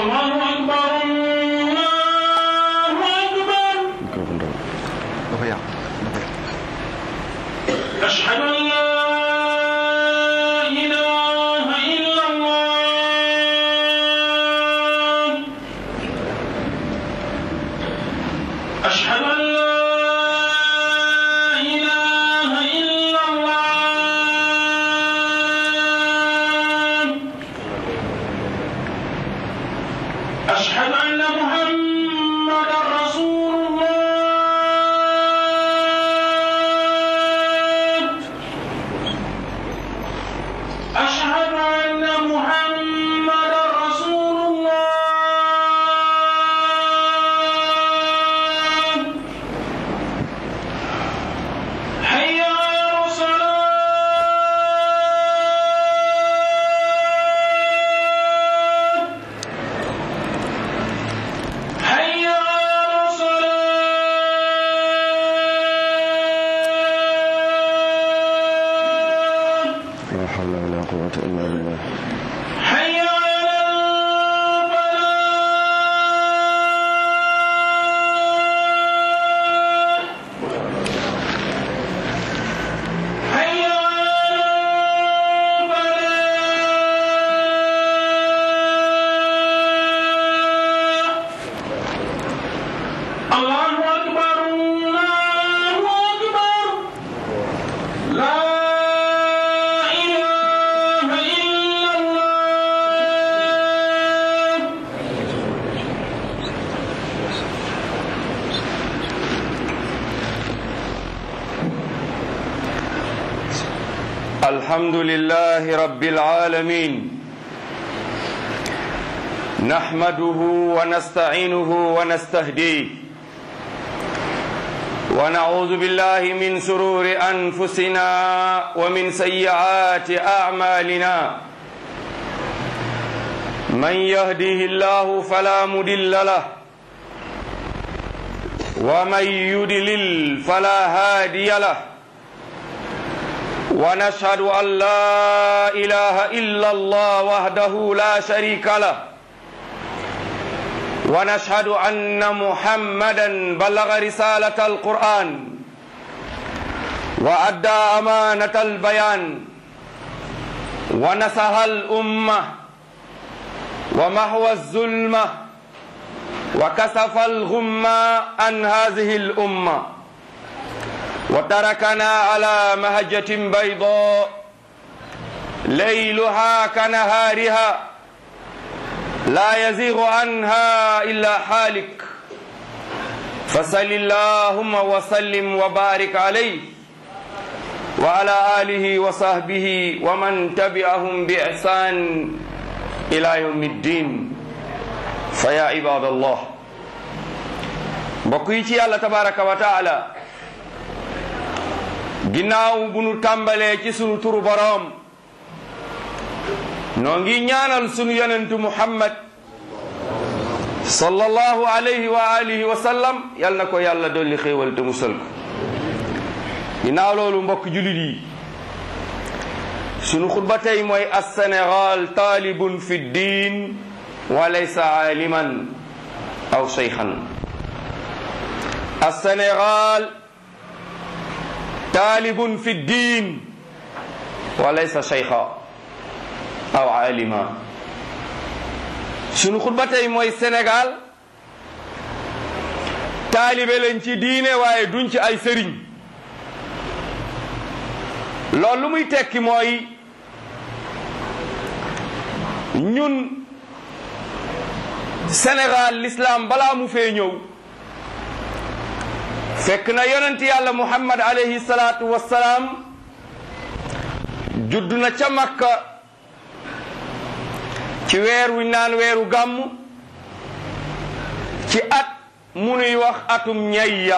الله أكبر الله أكبر microphone daw dafa yàq dafa yàq أشهد أن لا إله إلا الله أشهد أن لا إله إلا الله أشهد أن محمدا رسول الله أشهد أن محمدا رسول الله حي على الصلاة حي على الصلاة la hawla wala quwwata illa billah حي على الفلاح حي على الفلاح الله أكبر الله أكبر لا إله إلا الله الحمد لله رب العالمين نحمده ونستعينه ونستهديه ونعوذ بالله من سرور أنفسنا ومن سيئات أعمالنا من يهده الله فلا مدل له ومن يدلل فلا هادي له ونشهد أن لا إله إلا الله وحده لا شريك له ونشهد أن محمدا بلغ رسالة القرآن وأدى أمانة البيان ونصح الأمة ومحو الظلمة وكسف الغمة عن هذه الأمة وتركنا على مهجة بيضاء ليلها كنهارها لا يزيغ عنها إلا حالك فصل اللهم وسلم وبارك عليه وعلى آله وصحبه ومن تبعهم بإحسان إلى يوم الدين فيا عباد الله بقيتي الله تبارك وتعالى ginnaaw bu nu tàmbalee ci sunu turu boroom noo ngi ñaanal sunu yonentu muhammad sallallahu alayhi wa alihi wa sallam yal na ko yàlla dolli xéewal te musal ko ginnaaw loolu mbokk julit yi sunu xutba tey mooy as-Sénégal taalibun fi diin wa laysa aaliman aw shaykhan as-Sénégal taalibun fi diin wa laysa shaykha aw alima sunu xutba tey mooy Sénégal taalibe lañ ci diine waaye duñ ci ay sëriñ loolu lu muy tekki mooy ñun Sénégal l'islam balaa mu fee ñëw fekk na yonent yàlla muhammad alayhi salaatu wassalaam judd na ca makka ci weer wi naan weeru gàmm ci at mu nuy wax atum ñayya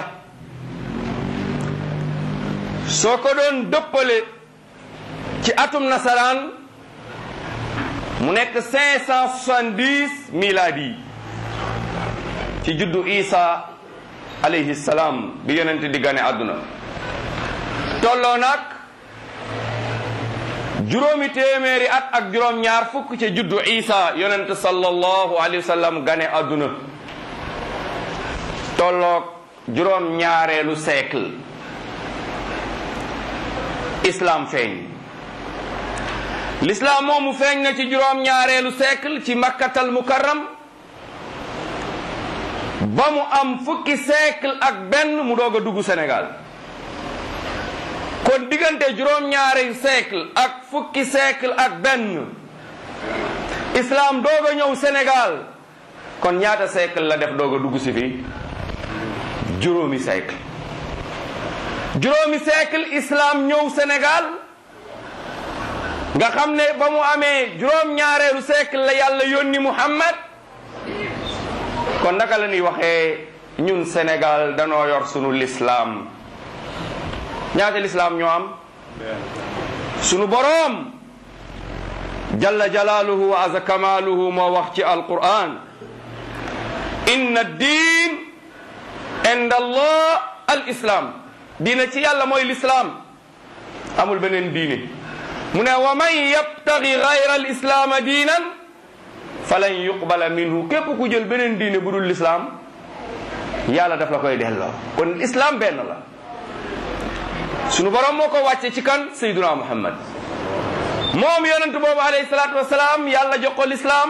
soo ko doon dëppale ci atum nasaraan mu nekk 570 miladi ci juddu isa alayhi salaam bi yonent di gane àdduna tolloo nag juróomi téeméeri at ak juróom ñaar fukk ca juddu isa yonent sallallahu alayhi wa sallam gane àdduna tolloog juróom ñaareelu siècle islam feeñ l'islam moomu feeñ na ci juróom ñaareelu siècle ci makkatal mukarram ba mu am fukki siècle ak benn mu doog a dugg Sénégal kon diggante juróom-ñaari siècle ak fukki siècle ak benn islam doog a ñëw Sénégal kon ñaata siècle la def doog a dugg si fii juróomi siècle juróomi siècle islam ñëw Sénégal nga xam ne ba mu amee juróom-ñaareelu siècle la yàlla yónni Muhammad kon naka la ñuy waxee ñun Sénégal danoo yor sunu lislaam ñaata lislaam ñoo am sunu boroom jalla jalaaluhu wa aza kamaaluhu moo wax ci alquran inna diin inda allah al islam diina ci yàlla mooy lislaam amul beneen diine mu ne wa man yabtagi gayra al islaama diinan falan yuqbala minhu képp ku jël beneen diine bu dul lislaam yàlla daf la koy delloo kon islam benn la sunu borom moo ko wàcce ci kan sayduna muhammad moom yonent boobu alayhi salaatu wasalaam yàlla jox ko lislaam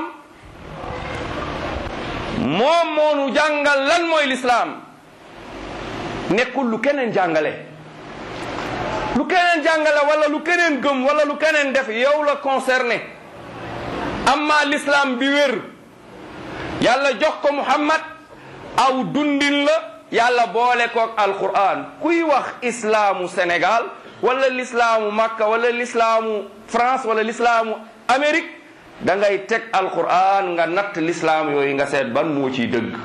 moom moonu jàngal lan mooy lislaam nekkul lu keneen jàngale lu keneen jàngale wala lu keneen gëm wala lu keneen def yow la concerné amma l'islam bi wér yàlla jox ko muhammad aw dundin la yàlla boole koog alquran kuy wax islaamu sénégal wala l'islaamu makka wala l'islaamu france wala l'islaamu amérique da ngay teg alquran nga natt l'islaam yooyu nga seet ban moo ciy dëgg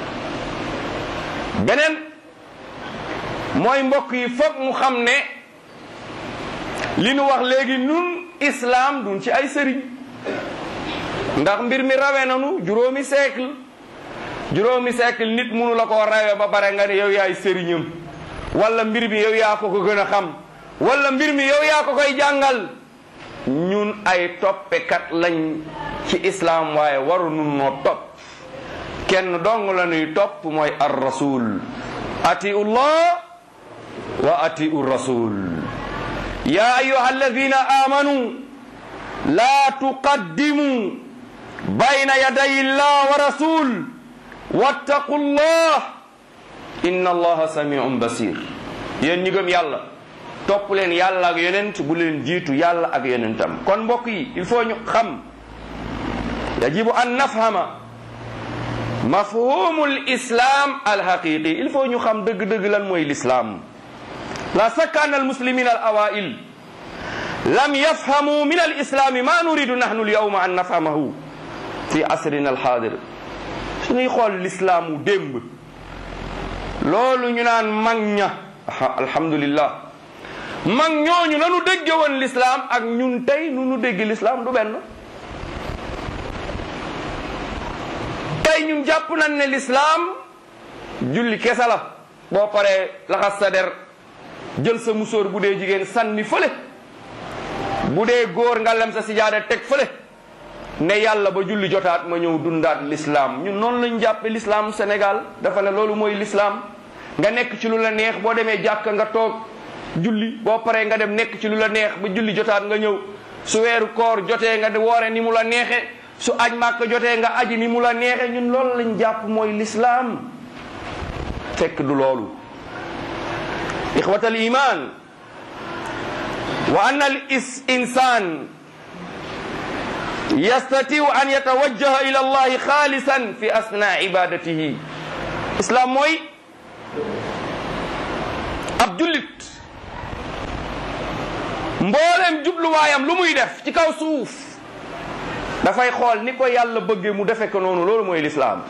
beneen mooy mbokk yi foog mu xam ne li nu wax léegi nun islam duñ ci ay sëriñ ndax mbir mi rawe nanu juróomi siècle juróomi siècle nit munu la koo rawe ba bare nga ne yow yaay sëriñam wala mbir mi yow yaa ko ko gën a xam wala mbir mi yow yaa ko koy jàngal ñun ay toppekat lañ ci islam waaye waru nun noo topp kenn dong la ñuy topp mooy ar rasul atiu llah wa atiu rasul ya ayuha alladina amanu la tuqaddimu bayna yaday llah wa rasul wattaqu llah inna allaha samiun basir yéen ñi gëm yàlla topp leen yàlla ak yonent bu leen jiitu yàlla ak yonentam kon mbokk yi il faut ñu xam yajibu an nafhama mafhumu l'islam alhaqiqi il faut ñu xam dëgg-dëgg lan mooy l'islam la sakka an almuslimin al awail lam yafhamu min alislami ma nuridu nahnu alyawma an nafhamahu fi asrina alhadir suñuy xool l'islaamu démb loolu ñu naan mag ña alhamdulillah mag ñooñu nanu dégge woon l'islam ak ñun tey nu nu dégg l'islam du benn tey ñun jàpp nañ ne l'islam julli kese la boo paree laxas sa der jël sa musóor bu dee jigéen sànni fële bu dee góor nga lem sa sijaada teg fële ne yàlla ba julli jotaat ma ñëw dundaat l'islam ñun noonu lañ jàppe l'islam Sénégal dafa ne loolu mooy l'islam nga nekk ci lu la neex boo demee jàkk nga toog julli boo paree nga dem nekk ci lu la neex ba julli jotaat nga ñëw su weeru koor jotee nga woore ni mu la neexe su aj màkk jotee nga aji ni mu la neexe ñun loolu lañ jàpp mooy l'islam fekk du loolu ixwat al iman wa anna al insan yastatiu an yatawajjaha ila allahi xaalisan fi asna ibadatihi islam mooy ab jullit mboolem jubluwaayam lu muy def ci kaw suuf dafay xool ni ko yàlla bëggee mu defe ko noonu loolu mooy lislaam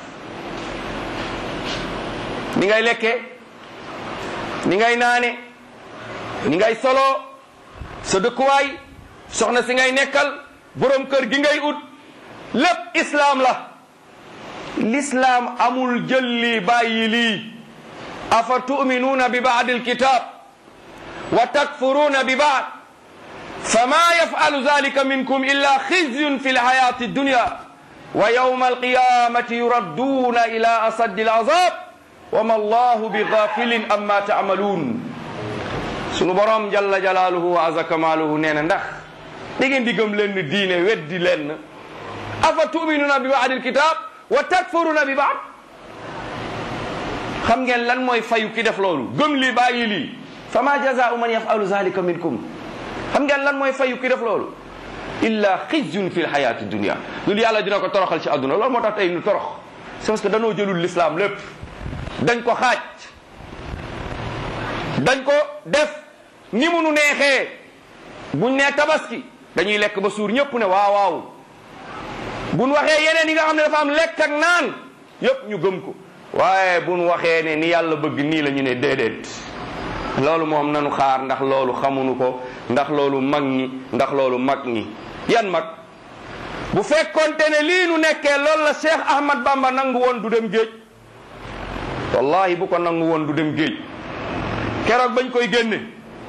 ni ngay lekkee ni ngay naane ni ngay solo sa dëkkuwaay soxna si ngay nekkal boroom kër gi ngay ut lépp islaam la l'islaam amul jël lii bàyyi lii afa tuminuuna bi baadi alkitab wa takfuruuna bi baad fama yafalu zalika minkum illa khizyun fi lhayati dunya wa yawma alqiyamati yuradduna ila asaddi alazab wa ma allahu bi ghafilin amma taamaluun sunu borom jalla jalaaluhu wa aza kamaaluhu nee na ndax da ngeen di gëm leen diine weddi leen afa tuminuna bi baadil kitab wa takfuruna bi baad xam ngeen lan mooy fayu ki def loolu gëm lii bàyyi lii fa ma jazaau man yafalu zalika minkum xam ngeen lan mooy fayu ki def loolu illa xizyun fi lxayati dunia loolu yàlla dina ko toroxal ci àdduna loolu moo tax tey nu torox c'est parce que danoo jëlul l'islam lépp dañ ko xaaj dañ ko def ni mu nu neexee buñ nee tabaski dañuy lekk ba suur ñëpp ne waaw waaw buñ waxee yeneen yi nga xam ne dafa am lekk ak naan yëpp ñu gëm ko waaye buñ waxee ne ni yàlla bëgg nii la ñu ne déedéet loolu moom nanu xaar ndax loolu xamuñu ko ndax loolu mag ñi ndax loolu mag ñi yan mag bu fekkonte ne lii nu nekkee loolu la Cheikh Ahmad Bamba nangu woon du dem géej wallahi bu ko nangu woon du dem géej keroog bañ koy génne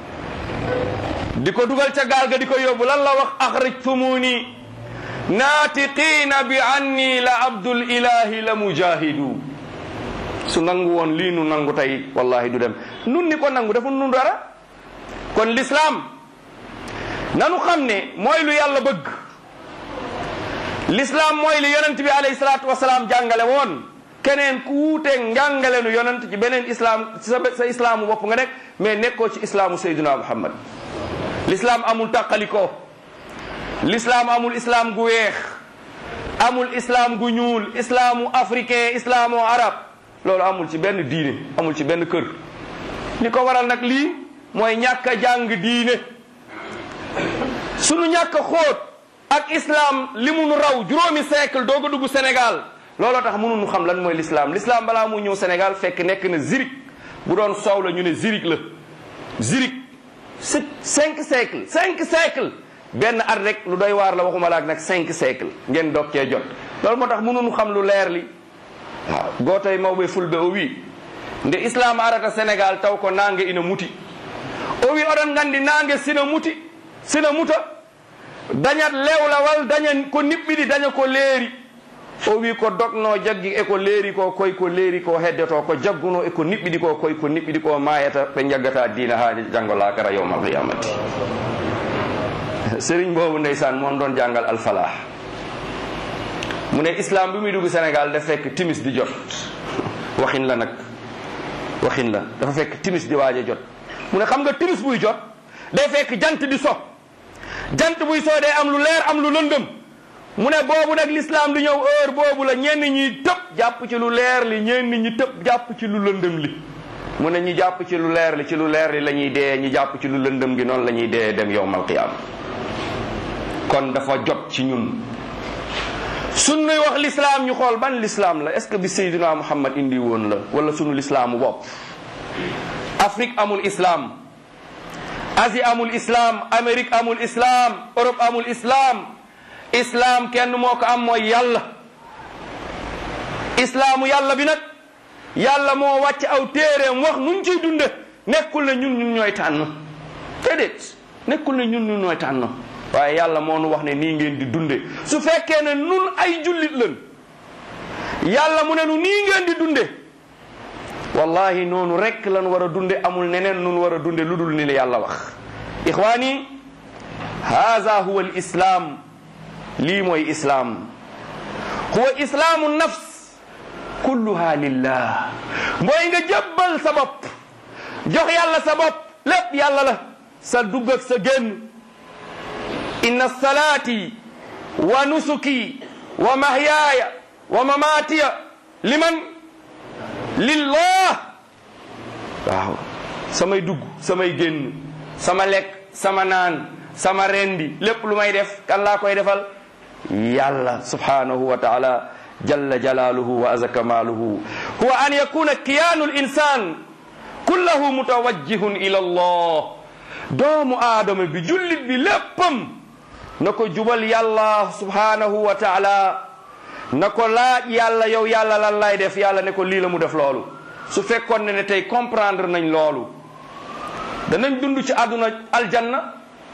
di ko dugal ca gaal ga di ko yóbbu lan la wax axrijtumuni naatiqiina bi anni la abdul ilahi la mujahidu su nangu woon lii nu nangu tey wallahi du dem nun ni ko nangu dafa nun dara kon l'islam nanu xam ne mooy lu yàlla bëgg l'islam mooy lu yonent bi alayhi salaatu wasalaam jàngale woon keneen ku wuuteeg njàngale nu yonent ci beneen islam sa sa islaamu bopp nga nekk mais nekkoo ci islaamu sayduna muhammad l'islam amul tàqalikoo l'islam amul islam gu weex amul islam gu ñuul islaamu africain islaamu arab loolu amul ci benn diine amul ci benn kër li ko waral nag lii mooy ñàkk a jàng diine sunu ñàkk a xóot ak islam li mu nu raw juróomi siècle doog a dugg Sénégal looloo tax mënuñu xam lan mooy l'islam l'islam balaa mu ñëw Sénégal fekk nekk na zirik bu doon soow la ñu ne zirik la zirik c'est cinq siècle cinq siècle benn at rek lu doy waar la waxuma laak nag cinq siècle ngeen doog cee jot loolu moo tax mënuñu xam lu leer li waaw gootoy mawɓe fulɓe o wi nde islam arata sénégal taw ko nangue ina muti o wi oɗon gandi nangue sina muti sina muta dañat lewlawal daña ko niɓɓiɗi daña ko leeri o wi ko dogno jaggi eko leeri ko koy ko leeri ko heddoto ko jagguno eko niɓɓiɗi ko koy ko niɓɓiɗi ko mayata ɓe jaggata diina ha janggo lakara yowmal qiyamati sérigne boobu ndeysaan moom doon jàngal alfalah mu ne islam bi muy dugg Sénégal dafa fekk timis di jot waxin la nag waxin la dafa fekk timis di waaj a jot mu ne xam nga timis buy jot day fekk jant di so jant buy so day am lu leer am lu lëndëm mu ne boobu nag l'islam di ñëw heure boobu la ñenn ñi tëb jàpp ci lu leer li ñenn ñi tëb jàpp ci lu lëndëm li mu ne ñi jàpp ci lu leer li ci lu leer li la ñuy dee ñi jàpp ci lu lëndëm gi noonu la ñuy dee dem yowmal qiyaama kon dafa jot ci ñun suñ nuy wax l'islam ñu xool ban l'islam la est-ce que bi Seydina Muhammad indi woon la wala sunu l'islaamu bopp Afrique amul islam Asie amul islam Amérique amul islam Europe amul islam islam kenn moo ko am mooy yàlla islaamu yàlla bi nag yàlla moo wàcc aw téereem wax nuñ ciy dunde nekkul ne ñun ñun ñooy tànn déedéet nekkul ne ñun ñun ñooy tànn waaye yàlla moo nu wax ne nii ngeen di dunde su fekkee ne nun ay jullit lan yàlla mu ne nu nii ngeen di dunde wallahi noonu rek lan war a dunde amul neneen nun war a dunde lu dul ni la yàlla wax ixwaani haza huwa al islam lii mooy islaam huwa islaamu nafs kulluha lillah mooy nga jébbal sa bopp jox yàlla sa bopp lépp yàlla la sa dugg ak sa génn inna salaati wa nusuki wa mahyaaya wa mamaatiya liman lillah waaw samay dugg samay génn sama lekk sama naan sama rendi lépp lu may def kan laa koy defal yàlla subhanahu wa taala jalla jalaaluhu wa aza kamaaluhu huwa an yakuna kiyaanu l insan kullahu mutawajjihun ila allah doomu aadama bi jullit bi léppam na ko jubal yàlla subhanahu wa taala na ko laaj yàlla yow yàlla lan lay def yàlla ne ko lii la mu def loolu su fekkoon ne ne tey comprendre nañ loolu danañ dund ci àdduna aljanna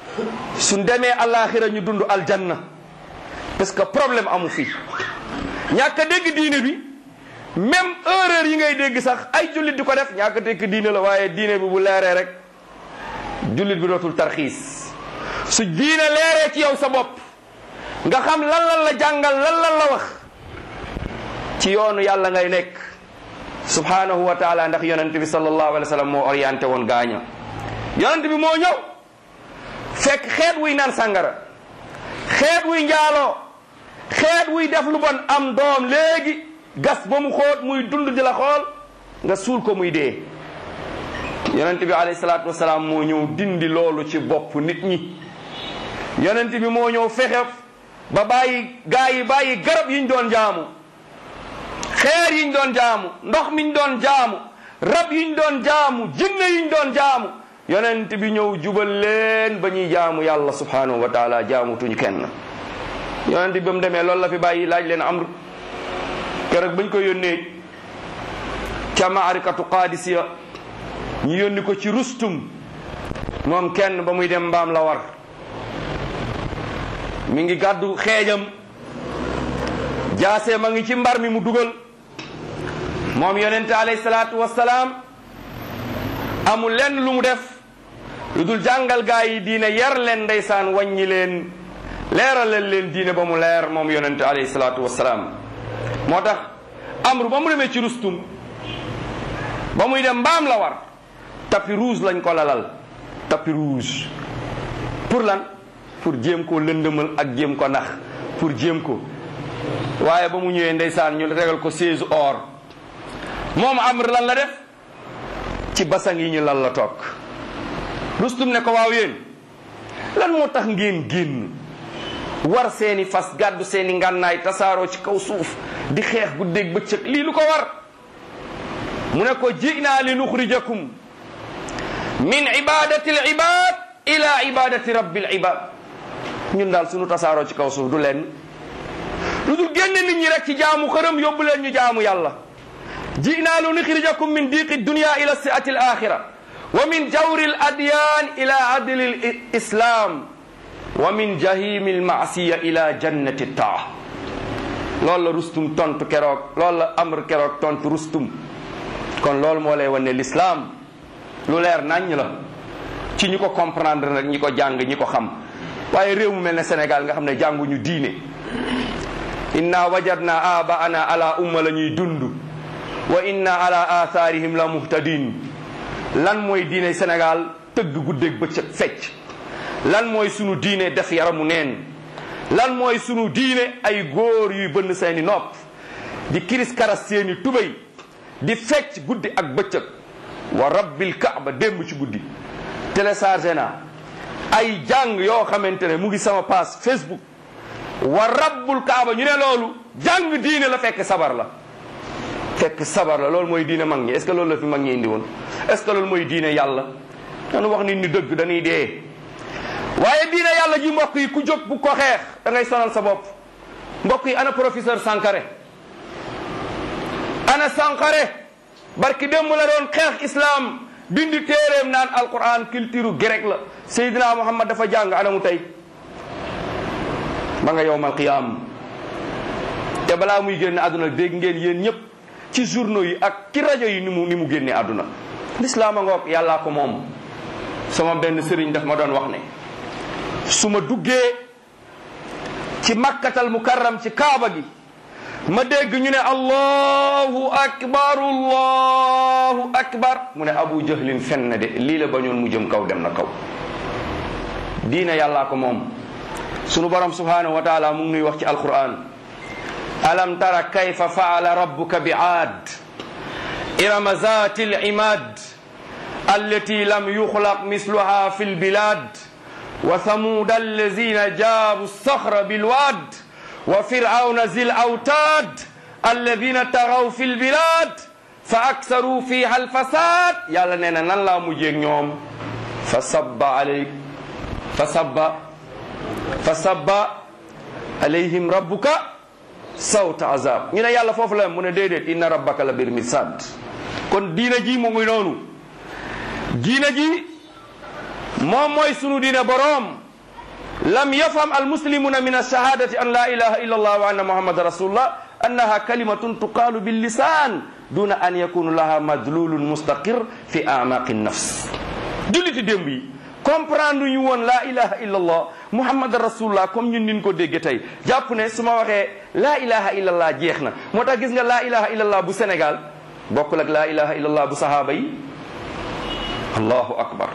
suñ demee alaxira ñu dund aljanna parce que problème amu fi ñàkk a dégg diine bi même erreur yi ngay dégg sax ay jullit di ko def ñàkk a dégg diine la waaye diine bi bu leeree rek jullit bi dootul tarxiis su diine leeree ci yow sa bopp nga xam lan lan la jàngal lan lan la wax ci yoonu yàlla ngay nekk subhanahu wa taala ndax yonent bi sallallahu alayhi wa sallam moo orienté woon gaaña yonent bi moo ñëw fekk xeet wuy naan sàngara xeet wuy njaaloo xeet wuy def lu bon am doom léegi gas ba mu xóot muy dund di la xool nga suul ko muy dee yonent bi alayhi salaatu wasalaam moo ñëw dindi loolu ci bopp nit ñi yonent bi moo ñëw fexe ba bàyyi gaa yi bàyyi garab yiñ doon jaamu xeer yiñ doon jaamu ndox miñ doon jaamu rab yiñ doon jaamu jinne yiñ doon jaamu yonent bi ñëw jubal leen ba ñuy jaamu yàlla subhanahu wa taala jaamutuñ kenn yonent bi ba mu demee loolu la fi bàyyi laaj leen amr keroog bañ ko yónnee ca maarikatu qaadisiya ñu yónni ko ci rustum moom kenn ba muy dem mbaam la war mi ngi gàddu xeejam jaasee ma ngi ci mbar mi mu dugal moom yonente alayhi salaatu wassalaam amul lenn lu mu def lu dul jàngal gaa yi diine yar leen ndeysaan wàññi leen leeralal leen diine ba mu leer moom yonente alayhi salaatu wassalaam moo tax amru ba mu demee ci rustum ba muy dem mbaam la war tapis rouge lañ ko lalal tapis rouge pour lan pour jéem ko lëndëmal ak jéem ko nax pour jéem ko waaye ba mu ñëwee ndeysaan ñu regal ko seize or moom amr lan la def ci basang yi ñu lan la toog rustum ne ko waaw yéen lan moo tax ngeen génn war seeni fas gàddu seeni ngànnaay tasaaroo ci kaw suuf di xeex guddeeg bëccëg lii lu ko war mu ne ko jinaa li nuxrijakum min ibadati al ibad ila ibadati rabbil ibad ñun daal suñu tasaaroo ci kaw suuf du leen lu dul génne nit ñi rek ci jaamu xërëm yóbbu leen ñu jaamu yàlla jinaa li nuxrijakum min diqi dunya ila siati al axira wa min jawri al adyan ila adli al islam wa min jahimi al maasiya ila jannati taa loolu la rustum tontu keroog loolu la amr keroog tontu rustum kon loolu moo lay wan ne l'islam lu leer naññ la ci ñi ko comprendre nag ñi ko jàng ñi ko xam waaye réew mu mel ne Sénégal nga xam ne jànguñu diine inna wajadna abaana ala umma la ñuy dund wa inna ala atharihim la muhtadin lan mooy diine Sénégal tëgg guddeeg bëccëg fecc lan mooy sunu diine def yaramu neen lan mooy sunu diine ay góor yuy bënn seeni nopp di kiris karas seeni tubéy di fecc guddi ak bëccëg wa rabbil kaaba démb ci guddi téléchargé naa ay jàng yoo xamante ne mu ngi sama page Facebook wa rabbul kaaba ñu ne loolu jàng diine la fekk sabar la fekk sabar la loolu mooy diine mag ñi est ce que loolu la fi mag ñi indi woon est ce que loolu mooy diine yàlla dañu wax nit ñi dëgg dañuy dee waaye diine yàlla ji mbokk yi ku jóg bu ko xeex da ngay sonal sa bopp mbokk yi ana professeur Sankare ana Sankare barki démb la doon xeex islam bindi téeréem naan alquran culture grec la Seydina Muhammad dafa jàng ana mu tey ba nga yowmal qiyaam te balaa muy génne àdduna dégg ngeen yéen ñëpp ci journaux yi ak ci rajo yi ni mu ni mu génne àdduna lislaam a ngoog yàllaa ko moom sama benn sëriñ daf ma doon wax ne su ma duggee ci makkatal mukarram ci kaaba gi ma dégg ñu ne allahu akbar allahu akbar mu ne abu jahlin fen na de lii la bañoon mu jëm kaw dem na kaw diina yàllaa ko moom sunu borom subhanahu wa taala mu ngi nuy wax ci alquran alam tara kayfa faala rabbuka bi aad irama zati limad allati lam yuxlaq misluha fi lbilad wa thamuda allazina jaabu saxra bilwad wa firawna zi lawtaad alladina tagaw fi lbilad fa aksaru fiha alfasad yàlla nee na nan laa mujjeeg ñoom fa sabba alay fa sabba fa sabba alayhim rabbuka sawta azab ñu ne yàlla foofu la mu ne déedéet inna rabbaka la bir mirsad kon diina ji mu ngi noonu diina ji moom mooy sunu diine boroom lam yafham almuslimuna min alshahadati an la ilaha illa allah wa anna muhammadan rasulullah annaha kalimatun tuqalu billisan duna an yakunu laha madlulun mustaqir fi amaqi nafs julliti démb yi comprendre ñu woon la ilaha illa allah muhammadan rasulullah comme ñun nin ko dégge tey jàpp ne su ma waxee la ilaha illa allah jeex na moo tax gis nga la ilaha illa allah bu sénégal bokkul ak la ilaha illa allah bu sahaaba yi allahu akbar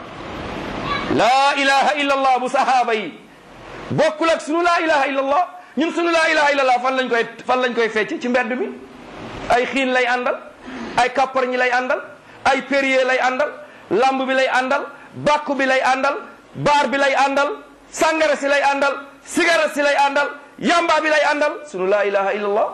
la ilaha illa allah bu sahaaba yi bokkul ak sunu laa ilaha illallah ñun sunu laa ilaha illallah fan lañ koy fan lañ koy fecc ci mbedd mi ay xiin lay àndal ay kappar ñi lay àndal ay périer lay àndal lamb bi lay àndal bàkku bi lay àndal baar bi lay àndal sàngara si lay àndal sigara si lay àndal yamba bi lay àndal sunu laa ilaha illallah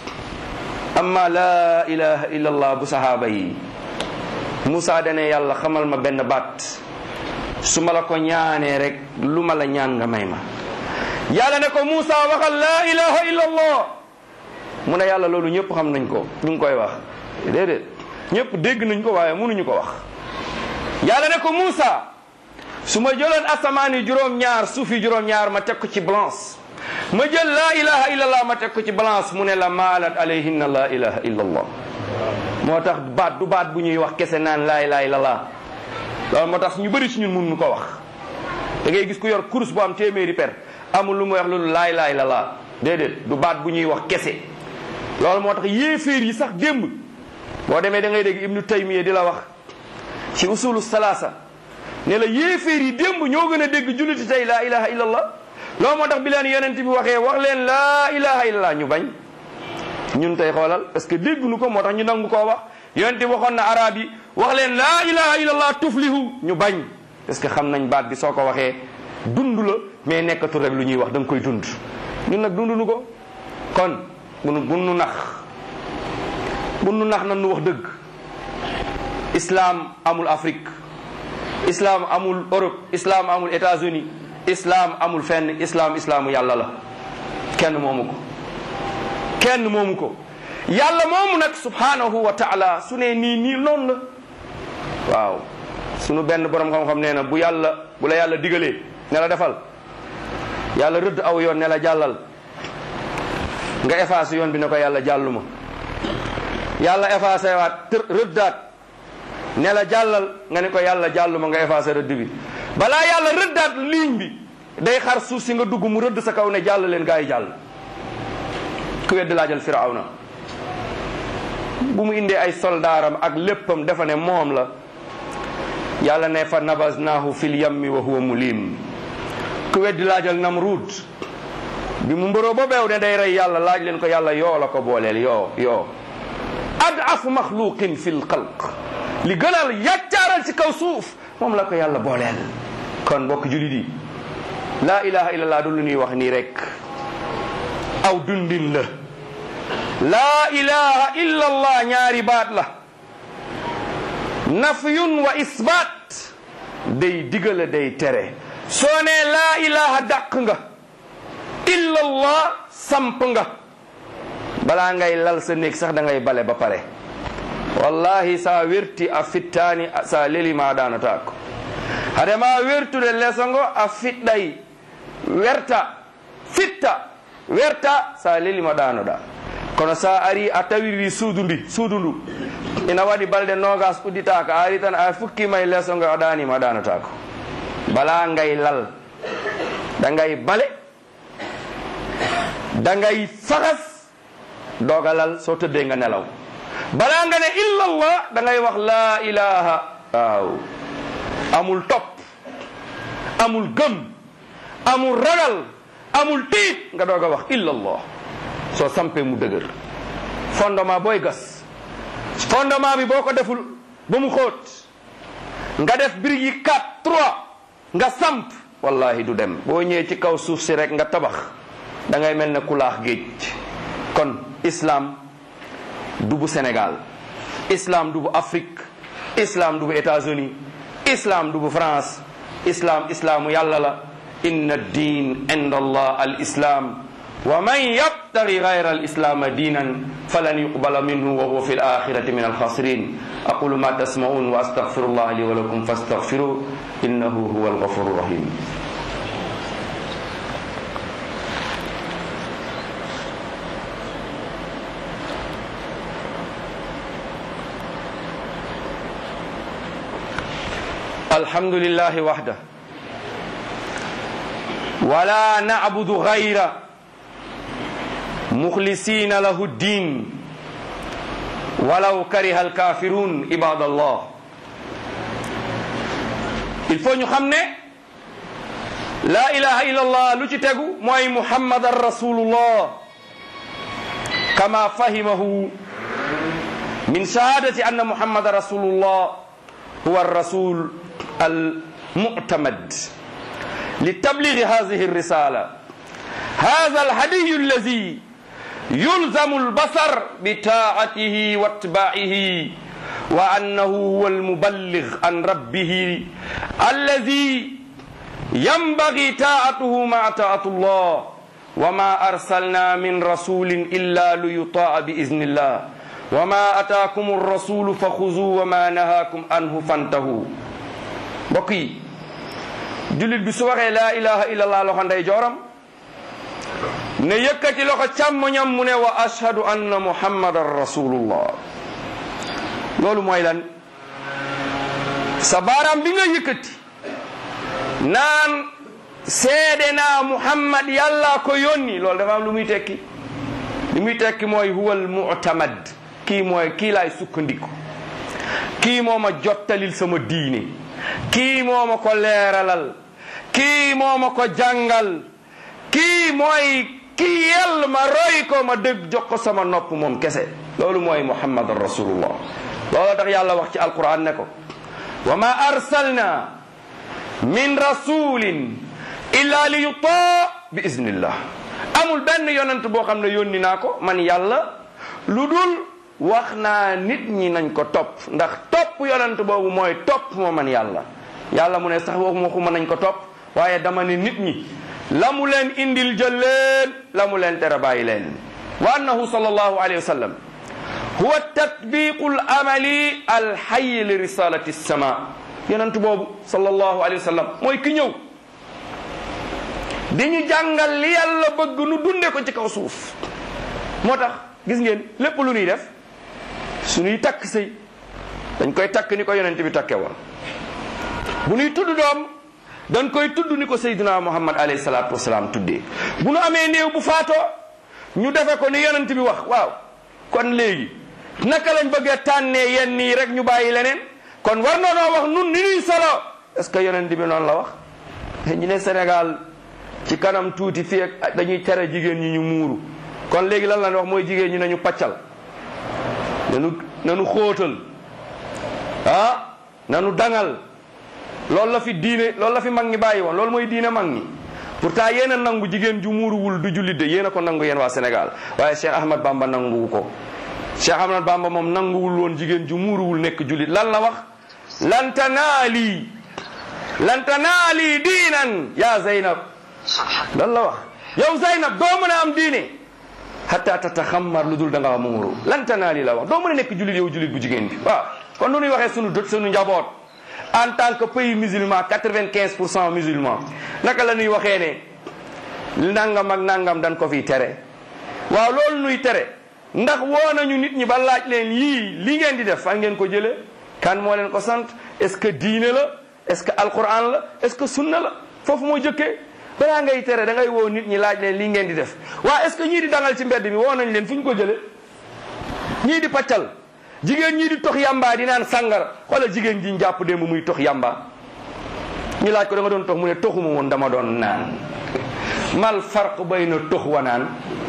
amma laa ilaha illallah bu sahaaba yi Moussa dane yàlla xamal ma benn baat su ma la ko ñaanee rek lu ma la ñaan nga may ma yàlla ne ko Moussa waxal laa ilaha illa allah mu ne yàlla loolu ñëpp xam nañ ko ñu ngi koy wax déedéet ñëpp dégg nañ ko waaye mënuñu ko wax yàlla ne ko Moussa su ma jëloon asamaan yi juróom-ñaar suuf yi juróom-ñaar ma teg ko ci balance ma jël laa ilaha illa allah ma teg ko ci balance mu ne la maalat alayhinna laa ilaha illa allah moo tax baat du baat bu ñuy wax kese naan laa ilaha illa allah loolu moo tax ñu bëri si ñun mënuñu ko wax da ngay gis ku yor course bu am téeméeri per amul lu mu wax loolu laay laay la laa déedéet du baat bu ñuy wax kese loolu moo tax yéeféer yi sax démb boo demee da ngay dégg ibnu taymiya di la wax ci usulu salaasa ne la yéeféer yi démb ñoo gën a dégg julliti tey laa ilaha illallah loolu moo tax bi leen yonent bi waxee wax leen laa ilaha illallah ñu bañ ñun tey xoolal parce que dégguñu ko moo tax ñu nangu koo wax yonent bi waxoon na arab yi wax leen laa ilaha illallah tuflihu ñu bañ parce que xam nañ baat bi soo ko waxee dund la mais nekkatul rek lu ñuy wax da nga koy dund ñun nag dunduñu ko kon bunu bunu nax bunu nax nan nu wax dëgg islam amul Afrique islam amul Europe islam amul États-Unis islam amul fenn islam islaamu yàlla la kenn moomu ko kenn moomu ko yàlla moomu nag subhanahu wa taala su ne nii nii noonu la waaw sunu benn borom xam-xam nee na bu yàlla bu la yàlla digalee ne la defal yàlla rëdd aw yoon ne la jàllal nga effacé yoon bi ne ko yàlla jàlluma yàlla effacé waat tër rëddaat ne la jàllal nga ne ko yàlla jàlluma nga effacé rëdd bi balaa yàlla rëddaat ligne bi day xar suuf si nga dugg mu rëdd sa kaw ne jàll leen gaa yi jàll ku wedd laajal firawna bu mu indee ay soldaaram ak léppam dafa ne moom la yàlla ne fa nabaznaahu fil yammi wa huwa mulim ku weddi laajal namrud bi mu mbëroo ba beew ne day rey yàlla laaj leen ko yàlla yoo la ko booleel yoo yoo adaf maxluqin fil xalq li gënal yàccaaral ci kaw suuf moom la ko yàlla booleel kon mbokk julit yi laa ilaha illallah du lu ñuy wax nii rek aw dundin la laa ilaha illallah ñaari baat la nafyun wa isbaat day digale day tere soo nee laa ilaha dàq nga illallah samp nga balaa ngay lal sa néeg sax da ngay bale ba pare wallahi sa werti a fittaani sa lelima danatako hadema wertude lesongo a fiɗɗay werta fitta werta sa lelima ɗanoɗa kono sa ari a tawiri suudu ndi suudu ndu ina waɗi balɗe nogas udditaka a ari tan a fukkima e lesongo a ɗanima a ɗanotako bala ngay lal dangay bale dangay faxas dogalal so tëdde nga nelaw bala nga ne illallah dangay wax la ilaha waaw amul topp amul gëm amul ragal amul tiit nga doog a wax illallah soo sampee mu dëgër fondement booy gas fondement bi boo ko deful ba mu xóot nga def birig yi 4 3 nga samp wallahi du dem boo ñëwee ci kaw suuf si rek nga tabax da ngay mel ne kulaax géej kon islam du bu Sénégal islam du bu Afrique islam du bu États-Unis islam du bu France islam islaamu yàlla la inna diin inda allah al islam wa man yab yabtagi gayra alislama diinan falan yuqbala minhu wa huwa fi alaxirati min alxasirin aqulu ma tasmaun wa astaghfirullah li wa lakum fastaghfiru innahu huwa alghafuru rahim الحمد لله وحده ولا نعبد غيره مخلصين له الدين ولو كره الكافرون عباد الله il faut ñu xam ne la ilaha illallah lu ci tegu mooy muhammadan rasulullah kama fahimahu min shahadati anna muhammadan rasulullah huwa الرسول المعتمد لتبليغ هذه الرسالة هذا الهدي الذي يلزم البصر بطاعته واتباعه وأنه هو المبلغ عن ربه الذي ينبغي طاعته مع طاعة الله وما أرسلنا من رسول إلا ليطاع بإذن الله وما أتاكم الرسول فخذوا وما نهاكم عنه فانتهوا mbokk yi jullit bi su waxee laa ilaha illallah loxo ndey jooram ne yëkkati loxo càmmoñam mu ne wa ashhadu anna muhammadan rasulullah loolu mooy lan sa baaraam bi nga yëkkati naan seede naa muhammad yàlla ko yónni loolu dafa am lu muy tekki li muy tekki mooy huwal mu'tamad kii mooy kii laay sukkandiku kii moo ma jottalil sama diine kii moo ma ko leeralal kii moo ma ko jàngal kii mooy kii yell ma roy ko ma dëgg jox ko sama nopp moom kese loolu mooy muhammadan rasulullah loolu tax yàlla wax ci alquran ne ko wa ma arsalna min rasulin illa li yutaa bi iznillah amul benn yonent boo xam ne yónni naa ko man yàlla lu dul wax naa nit ñi nañ ko topp ndax topp yonent boobu mooy topp moo man yàlla yàlla mu ne sax waxuma xuma nañ ko topp waaye dama ne nit ñi la mu leen indil jël leen la mu leen tere bàyyi leen wa annahu sallallahu alayhi wa sallam huwa tatbiqu al amali al hayy li risalati sama yonent boobu sallallahu alayhi wa sallam mooy ki ñëw di ñu jàngal li yàlla bëgg nu dunde ko ci kaw suuf moo tax gis ngeen lépp lu ñuy def suñuy takk sëy dañ koy takk ni ko yonent bi takke woon bu ñuy tudd doom dañ koy tudd ni ko Seydina Muhammad alayhi salaatu wasalaam tuddee bu nu amee néew bu faatoo ñu defe ko ni yonent bi wax waaw kon léegi naka lañ bëggee tànnee yenn nii rek ñu bàyyi leneen kon war noonoo wax nun ni ñuy solo est ce que yonent bi noonu la wax ñu ne Sénégal ci kanam tuuti fii ak dañuy tere jigéen ñi ñu muuru kon léegi lan la wax mooy jigéen ñi nañu paccal nanu nanu xóotal ah nanu dangal loolu la fi diine loolu la fi mag ñi bàyyi woon loolu mooy diine mag ñi pourtant yéen a nangu jigéen ju muuruwul du jullit de yéen a ko nangu yéen waa Sénégal waaye Cheikh Ahmad Bamba nanguwu ko Cheikh Ahmad Bamba moom nanguwul woon jigéen ju muuruwul nekk jullit lan la wax lan tanaali lan tanaali diinan yaa Zeynab lan la wax yow Zeynab doo mën a am diine hatta tataxammar lu dul da nga muuru lan tanaali la wax doo mën a nekk jullit yow jullit bu jigéen bi waaw kon nu ñuy waxee sunu dot sunu njaboot en tant que pays musulman quatre-vingt-quinze pour cent musulman naka la ñuy waxee ne nangam ak nangam dañ ko fiy tere waaw loolu nuy tere ndax woo nañu nit ñi ba laaj leen yii li ngeen di def fan ngeen ko jëlee kan moo leen ko sant est-ce que diine la est-ce que alquran la est-ce que sunna la foofu moo jëkkee balaa ngay tere da ngay woo nit ñi laaj leen lii ngeen di def waa est-ce que ñii di dangal ci mbedd mi woo nañ leen fu ñu ko jëlee ñii di paccal jigéen ñii di tox yamba di naan sàngara xoolal jigéen ji jàpp démb muy tox yamba ñu laaj ko da nga doon tox mu ne toxuma woon dama doon naan mal farq bayna tox wa naan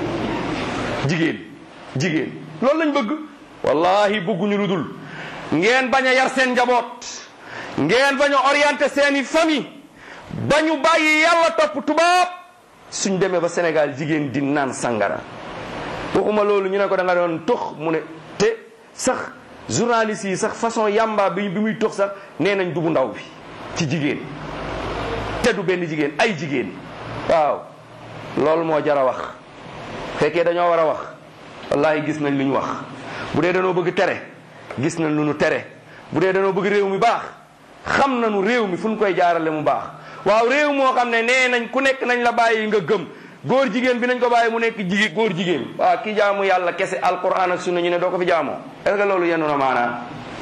jigéen jigéen loolu lañ bëgg wallahi bëgguñu lu dul ngeen bañ a yar seen njaboot ngeen bañ a orienté seeni famille ba ñu bàyyi yàlla topp tubaab suñ demee ba Sénégal jigéen di naan sangara waxuma loolu ñu ne ko da nga doon tox mu ne te sax journaliste yi sax façon yamba bi bi muy tox sax nee nañ dubu ndaw bi ci jigéen te du benn jigéen ay jigéen waaw loolu moo jar a wax fekkee dañoo war a wax wallahi gis nañ lu ñu wax bu dee dañoo bëgg tere gis nañ lu ñu tere bu dee dañoo bëgg réew mi baax xam nañu réew mi fu ñu koy jaarale mu baax waaw réew moo xam ne nee nañ ku nekk nañ la bàyyi nga gëm góor jigéen bi nañ ko bàyyi mu nekk jigéen góor jigéen waaw ki jaamu yàlla kese alquran ak sunna ñu ne doo ko fi jaamoo est-ce que loolu yenn na maanaa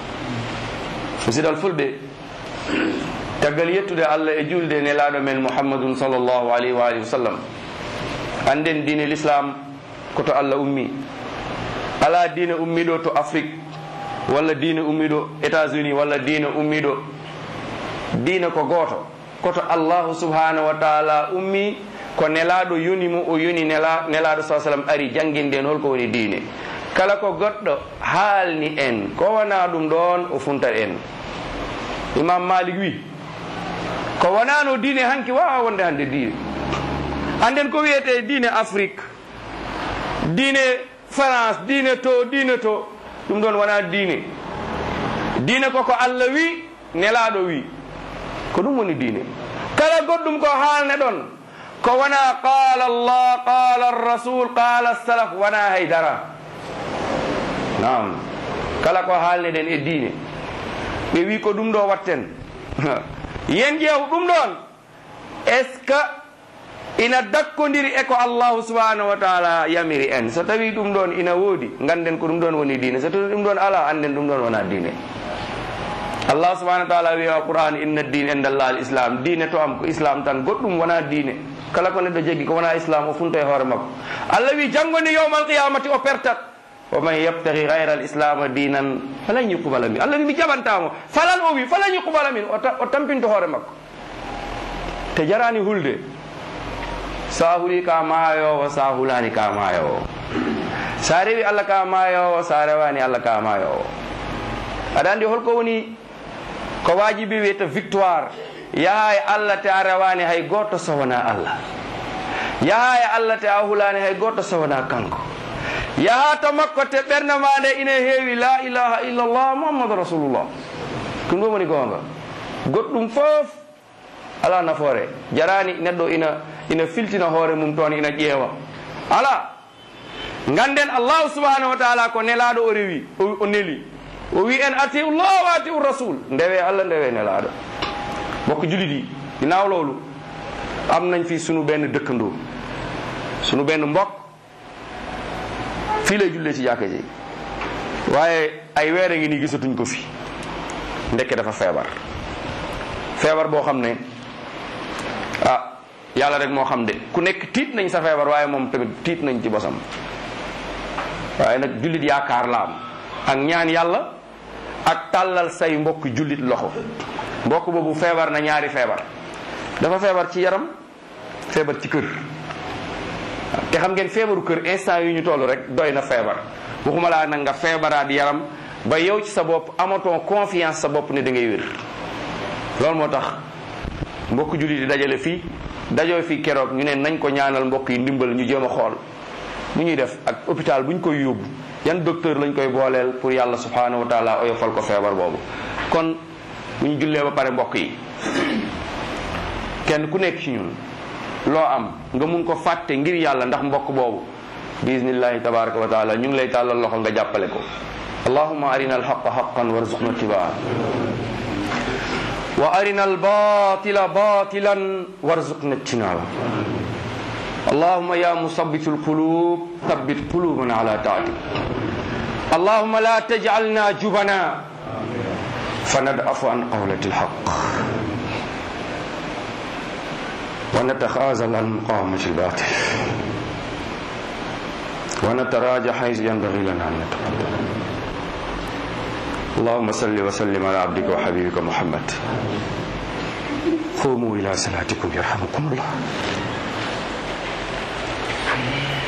musidal fulɓe taggal yettude allah e julde nelaɗo men mouhammadun sallllahu alayhi wa alihi wa sallam anden diine l'islam koto allah ummi ala diine ummiɗo to afrique walla diine ummiɗo états unis walla diine ummiɗo diine ko gooto koto allahu subhanahu wa taala ummi ko nelaɗo yonimo o yoni nela nelaɗo sa sallam ari jangguinde en holko woni diine kala ko goɗɗo haalni en ko wona ɗum ɗon o funtat en imam malik wi ko wonano diine hanki wawa wonde hande diine anden ko wiyete diine afrique diine france diine to diine to ɗum ɗon wona diine diine koko allah wi nelaɗo wi ko ɗum woni diine kala goɗɗum ko haalne ɗon ko wona qala allah qala rasul qala salaf wona haydara nam kala ko haalne ɗen e diine ɓe wi ko ɗum ɗo watten yen ƴeew ɗum ɗon est ce que ina dakkodiri e ko allahu subhanahu wa taala yamiri en so tawi ɗum ɗon ina woodi ganden ko ɗum ɗon woni diine so tawi ɗum ɗon ala anden ɗum ɗon wona diine allah subahana wa taala wi a qur'an inna din inde allah al islam diine to am ko islam tan goɗɗum wona diine kala ko neɗɗo jeggi ko wona islam o funta e hoore makko allah wi janggoni yawma alqiyamati o pertat wa man yabtagi gayra al islama dinan falan yuqbala min allah wi mi jaɓantamo falan o wi falan yuqbala min o ta- o tampinto hoore makko te jarani hulde sa huli ka maayowo sa hulani ka maayowo sa rewi allah ka maayowo sa rewani allah ka maayowo aɗa andi holko woni ko wajibi wiyata victoire yaha e allah te a rewani hay goto so wona allah yaha e allah te a hulani hay goto so wona kanko yaha to makko te ɓerde ma nde ina heewi la ilaha illallah muhammadu rasulullah ɗum ɗum woni gonga goɗɗum fof ala nafoore jarani neɗɗo ina ina filtina hoore mum toon ina ƴeewa ala ganden allahu subhanahu wa taala ko nelaɗo o rewi o o neli o wi en atiu llah wa atiu rasul ndewe allah ndewe nelaɗo bokko julit yi ginnaaw loolu am nañ fi sunu benn dëkkandoo sunu benn mbokk fii lay jullee ci jàkka ji waaye ay weer a ngi nii gisatuñ ko fi ndekke dafa feebar feebar boo xam ne ah yàlla rek moo xam de ku nekk tiit nañ sa feebar waaye moom tamit tiit nañ ci bosam waaye nag jullit yaakaar la am ak ñaan yàlla ak tàllal say mbokk jullit loxo mbokk boobu feebar na ñaari feebar dafa feebar ci yaram feebar ci kër te xam ngeen feebaru kër instant yu ñu toll rek doy na feebar waxuma laa nag nga feebaraat yaram ba yow ci sa bopp amatoo confiance sa bopp ne da ngay wér loolu moo tax mbokk jullit yi dajale fii dajoo fii keroog ñu ne nañ ko ñaanal mbokk yi ndimbal ñu jéem a xool nu ñuy def ak hôpital bu ñu koy yóbbu yan docteur lañ koy booleel pour yàlla subhanahu wa taala oyofal ko feebar boobu kon bu ñu jullee ba pare mbokk yi kenn ku nekk ci ñun loo am nga mun ko fàtte ngir yàlla ndax mbokk boobu bismillahi tabaraka wa taala ñu ngi lay tàllal loxo nga jàppale ko allahumma arina alhaqa haqan warzuqna tibaa wa arina albatila batilan warzuqna ijtinaba اللهم يا مثبت القلوب ثبت قلوبنا على طاعتك اللهم لا تجعلنا جبنا فندعف عن قولة الحق ونتخاذل عن مقاومة الباطل ونتراجع حيث ينبغي لنا أن نتقدم اللهم صل وسلم على عبدك وحبيبك محمد قوموا إلى صلاتكم يرحمكم الله